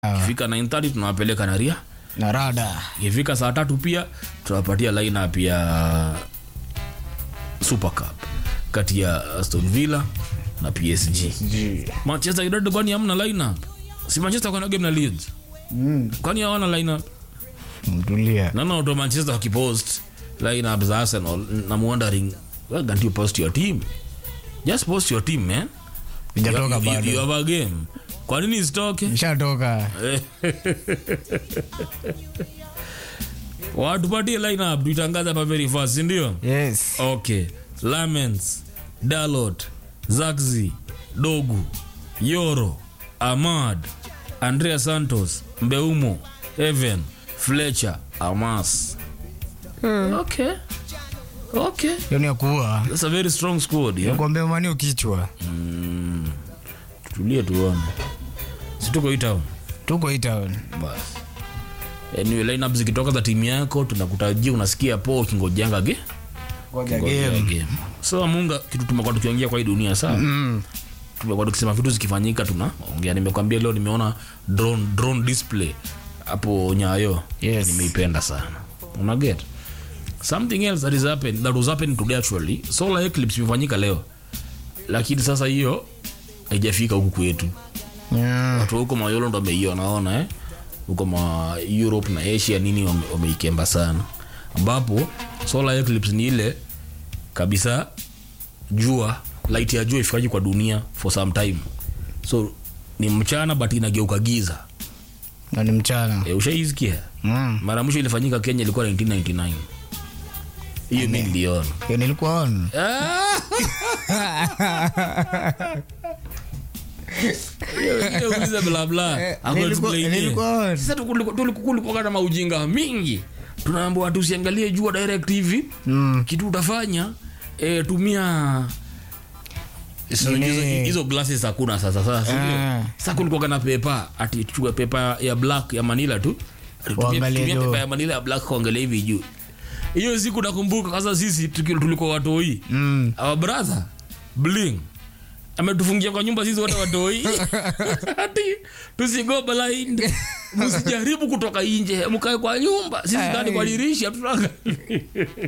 ikifika 9:30 tunawapeleka na ria na rada ikifika saa tatu pia tunawapatia lineup ya super cup kati ya aston villa na psg manchester united kwani hamna lineup si manchester kwana game na leeds mm. kwani hawana lineup mtulia naona watu wa manchester wakipost lineup za arsenal i'm wondering why can't you post your team just post your team man Ijatoka You- you- bado. you have a game kwa nini isitoke ishatoka watupatie lineup tuitangaza hapa very fast sindio yes okay lamens dalot zaxi dogu yoro amad andrea santos mbeumo evan fletcher amas okay okay hiyo ni ya kuua that's a very strong squad yeah? kuambia manio kichwa tulie tuone situko hii town tuko hii town basi anyway lineup zikitoka za timu yako tunakutajia unasikia po ukingojanga ge Ngoja Ngojea game. game. so munga kitu tumekuwa tukiongea kwa hii dunia saa Mm. tumekuwa tukisema vitu zikifanyika tunaongea nimekwambia leo nimeona drone, drone display hapo nyayo Yes. nimeipenda sana unaget something else that is happen, that was happening today actually solar eclipse imefanyika leo lakini sasa hiyo haijafika huku kwetu Mm. watu huko mayolo ndo wameiona naona eh huko ma europe na asia nini wame- wameikemba sana ambapo solar eclipse ni ile kabisa jua light ya jua ifikaji kwa dunia for some time so ni mchana but inageuka giza na ni mchana e, ushaisikia Mm. mara mwisho ilifanyika kenya ilikuwa 1999 hiyo mi niliona Hiyo nilikuwa on uliza blabla Eh, nilikuwa- nilikuwa on. sasa tulikuwa na maujinga mingi tunaambua watu usiangalie jua direct hivi Mm. kitu utafanya e, tumia So, Nini? hizo- hizo glasses hakuna sasa sasa si ndio? Ah. sasa kulikuwa na pepa ati chukua pepa ya black ya manila tu Ati tumia- Uangalie tumia juu. pepa ya manila ya black kuangalia hivi juu hiyo siku nakumbuka sasa sisi tuki- tulikuwa watoi Mm. our brother bling ametufungia kwa nyumba sisi wote watoi ati tusigo blind msijaribu kutoka nje mkae kwa nyumba sisi ndani kwa dirisha tunaangalia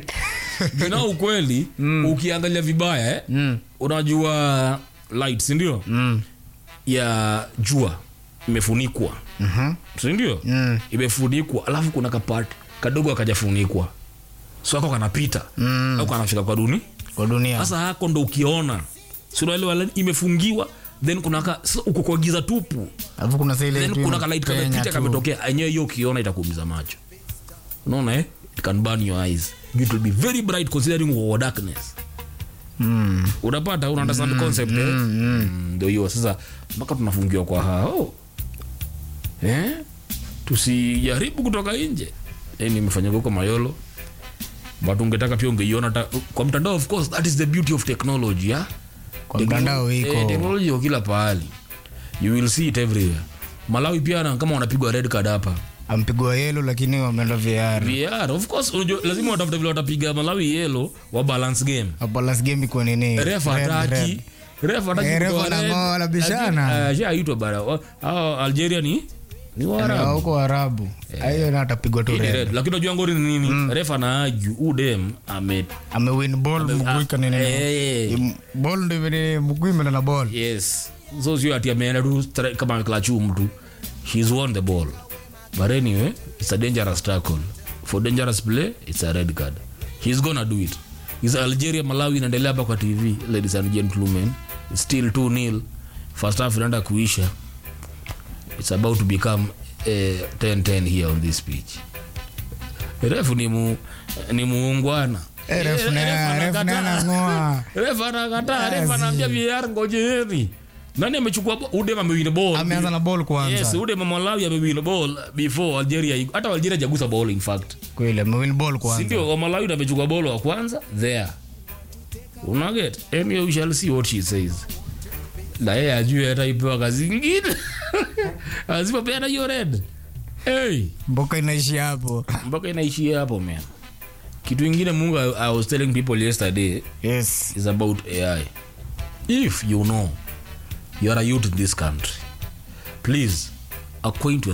na ukweli ukiangalia vibaya eh, Mm. unajua light sindio Mm. ya jua imefunikwa Mhm. sindio Mm. imefunikwa alafu kuna kapati kadogo akajafunikwa so ako kanapita Mm. au kanafika kwa duni kwa dunia sasa hako ndo ukiona sunaelewa imefungiwa then kuna ka, sasa uko kwa giza tupu alafu kuna sa ile then tu kuna kalight inapenya kamepita tu. kametokea enyewe hiyo ukiona itakuumiza macho unaona eh? it can burn your eyes it will be very bright considering our darkness Mm. unapata una understand concept eh? Mm, ndio hiyo sasa mpaka tunafungiwa kwa hao eh? tusijaribu kutoka nje eh, nimefanyika huko mayolo but ungetaka pia ungeiona ta- kwa mtandao of course that is the beauty of technology yeah? Kwa Techno- mtandao eh, iko technology iko kila pahali you will see it everywhere malawi pia na kama wanapigwa red card hapa ampigwa yelo lakini wameenda VR VR, of course unajua, lazima watafute vile watapiga malawi yelo wa balance game hapo last game iko nini ref Red, hataki red. ref hataki Eh, ref kutoa wana- red. wanabishana. Lakini, ah, shaitwa bara Wa- hao algeria ni ni Na waarabu huko Arabu hiyo na atapigwa tu Hii ni red red. lakini unajua ngori ni nini ref anaaju udem ame amewin ball mguu kana nini eh, Im- ball ndio vile mguu imeenda na ball yes so sio ati ameenda tu stra- kama ameklachu mtu she's won the ball but anyway it's a dangerous tackle for dangerous play it's a red card he's gonna do it is algeria malawi inaendelea hapa kwa tv ladies and gentlemen it's still 2 nil first half inaenda kuisha it's about to become eh, 10-10 here on this pitch refu ni, mu, ni muungwana Eh, ref Eh, na- ref ref na anakataa. anang'oa. Ref anakataa ref anaambia VAR ngojeni nani amechukua bo- udem amewin ball ameanza na ball kwanza yes udem malawi amewin ball before algeria iko- hata algeria jagusa ball in fact kweli amewin ball kwanza sindio wa malawi ndo amechukua ball wa kwanza there unaget anyway we shall see what she says na yeye ajue hata ipewa kazi ingine asipopeana hiyo red hey mboka inaishi hapo mpaka inaishia hapo man kitu ingine mungu I, i was telling people yesterday yes is about ai if you know you are a youth in this country please acquaint